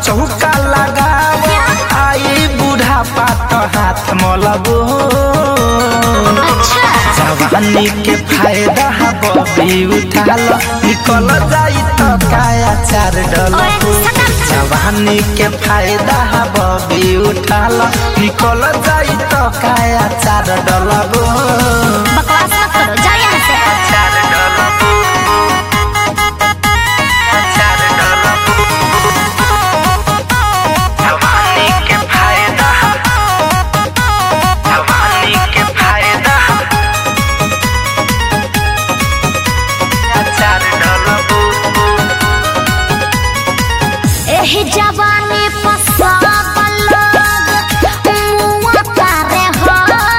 चौका लगाव आई बूढ़ा पात हाथ मलबो अच्छा जवानी के फायदा बबी उठाल निकल जाई तो काया चार डलबो जवानी के फायदा बबी उठाल निकल जाई तो काया चार डलबो बकवास मत करो जाओ यहाँ से चार डलबो चार डलबो जवानी के फायदा जवानी के फायदा चार डलबो एही जवानी पसाबल मुआ करे हो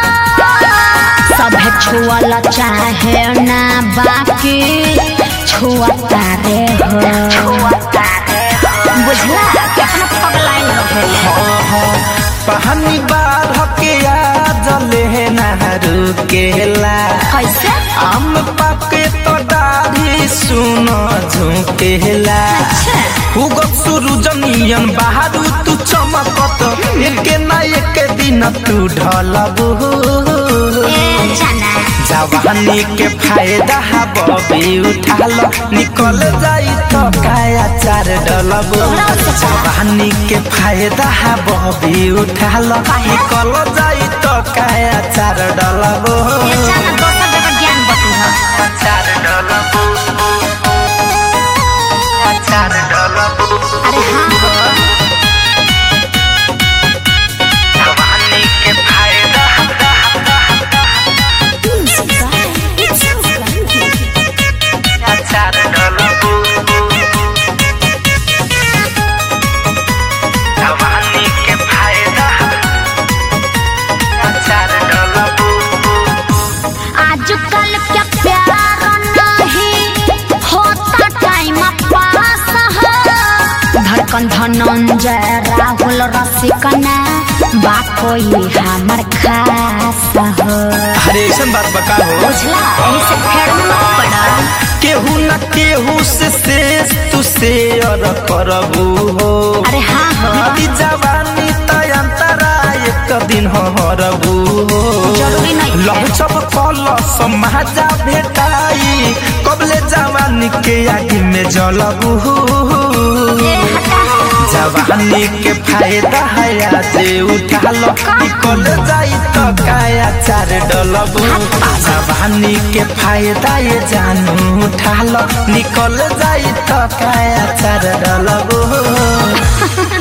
सभे छुअल चाहे ना बाकी छुअता रे हो बुझला कितना पगलाइन रहे पानी बाढ़ के आ जले नहरू केला कैसे आम पाके तो दाढ़ी सुन झुकेला उगत सूरज नियन बाहर तू चमकत एके ना एके दिन तू ढलबू ए जाना जवानी के फायदा बबी उठाल निकल जाई तो काया चार डलबो जवानी के फायदा बबी उठाल निकल जाई तो काया चार डलबो ए जाना दोसर जगह ज्ञान बतू हो चार डलबो चार डलबो अरे हाँ हो जवानी के फायदा चार डलबो जवानी के फायदा चार डलबो आजकल क्या प्यार नहीं होता टाइम पास हो धड़कन धनंजय राहुल रसिकना बा कोई हमर खास हो अरे ऐसा बात बका हो बुझला यही से फेर में मत पड़ा केहू न केहू से शेष तू शेयर करबू हो अरे हाँ हो बीती जवानी तय अंतरा एक दिन हरबू हो जरूरी नहीं है। लहचब कल समाजा भेटाई कबले जवानी के आगे में जलबू ए हटा जवानी के फायदा है से उठा लो निकल जाई तो काया चार डलबू जवानी के फायदा ये जानू उठा लो निकल जाई तो काया चार डलबू